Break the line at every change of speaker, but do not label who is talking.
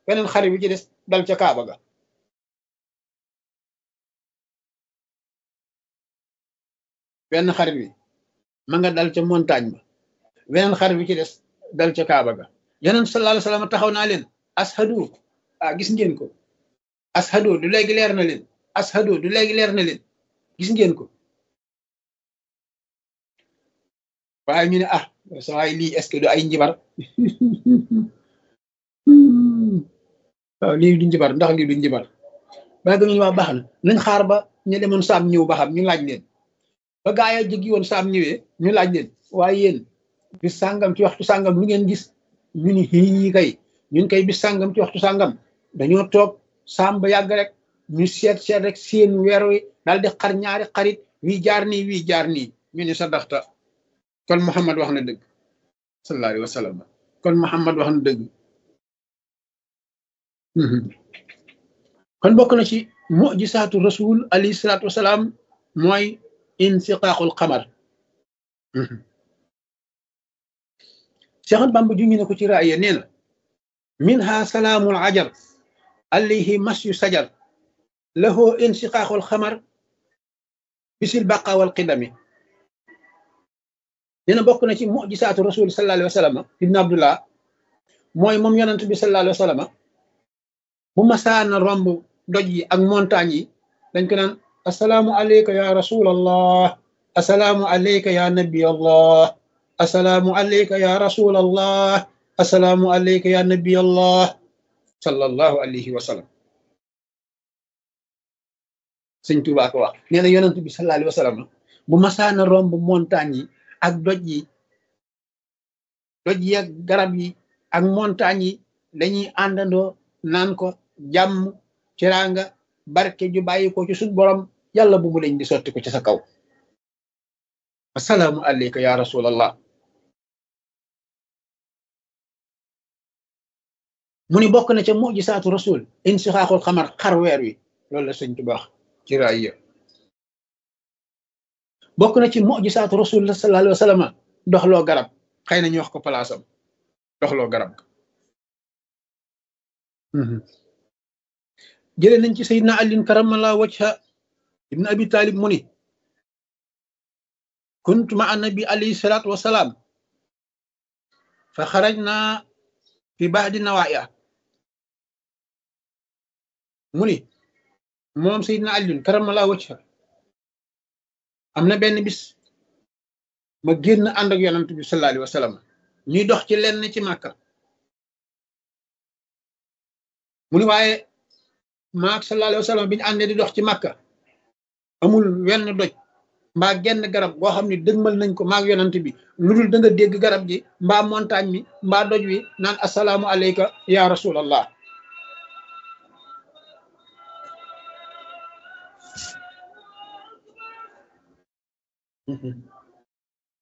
beneen xarit bi ci des dal ca Kaaba ga benn xarit bi ma nga dal ca montagne ba beneen xarit bi ci des dal ca Kaaba ga yeneen sallallahu alayhi wasallam taxaw naa leen ashadu ah gis ngeen ko ashadu du léegi leer na leen ashadu du léegi leer na leen gis ngeen ko waaye ñu ne ah sa waay lii est-ce que du ay njibar waaw lii du njibar ndax lii du njibar ba ga ñu wax baax na nañ xaar ba ñu demoon saam ñëw ba xam ñu laaj leen ba gaa yi jëggi woon saam ñëwee ñu laaj leen waaye yéen bis sàngam ci waxtu sàngam lu ngeen gis ñu ni xii kay ñun kay bis sàngam ci waxtu sàngam dañoo toog saam ba yàgg rek ñu seet seet rek seen weer wi daal di xar ñaari xarit wii jaar nii wii jaar nii ñu ni sa daxta kon Muhammad wax na dëgg sallallahu alayhi wa sallam kon Muhammad wax na dëgg kon bokk na ci mujisaatu rasul alayhi salaatu wasalaam mooy insiqaaqul xamar Seex Bamba ju ñu ne ko ci raaya nee na minha salaamul ajar alayhi masyu sajar lahu insiqaaqul xamar bisil baqa wal qidami nee na bokk na ci mujisaatu rasul sallallahu alayhi wa sallam ibn abdullah mooy moom yonent bi sallallahu alayhi wa sallam bu masaana romb doj yi ak montagne yi dañ ko naan asalaamu aleyka ya rasulallah asalaamu aleyka ya nabi allah asalaamu aleyka ya rasulallah asalaamu aleyka ya nabi allah sallallahu alayhi wa sallam sëñ Tuubaa ko wax nee na yonent bi sallallahu alayhi wa sallam bu masaana romb montagne yi ak doj yi doj yi ak garab yi ak montagne yi dañuy àndandoo naan ko jàmm ciranga barke ju bàyyi ko ci suñ borom yàlla bu mu lañ di sotti ko ci sa kaw asalaamu aleyka ya rasulallah mu ni bokk na ca mujisaatu rasul insixaaxul xamar xar weer wi loolu la sëñ Tuubaa ci raaya bokk na ci mujisaatu rasul sallallahu alayhi wa sallam doxloo garab xëy na ñu wax ko palaasam doxloo garab jële nañ ci sayidna alin karamala wajha ibn abi talib mu ni kuntu ma annabi alayhi salatu wasalaam fa xarajna fi baadi nawaaya mu ni moom sayidna alin karamala wajha am na benn bis ma génn ànd ak yonent bi sallallahu alayhi wa sallam ñuy dox ci lenn ci màkka mu ni waaye maak sallallahu alayhi wa sallam bi ñu àndee di dox ci màkka amul wenn doj mbaa genn garab goo xam ne dëgmal nañ ko maak yonant bi lu dul da nga dégg garab gi mbaa montagne mi mbaa doj wi naan asalaamu aleyka ya rasulallah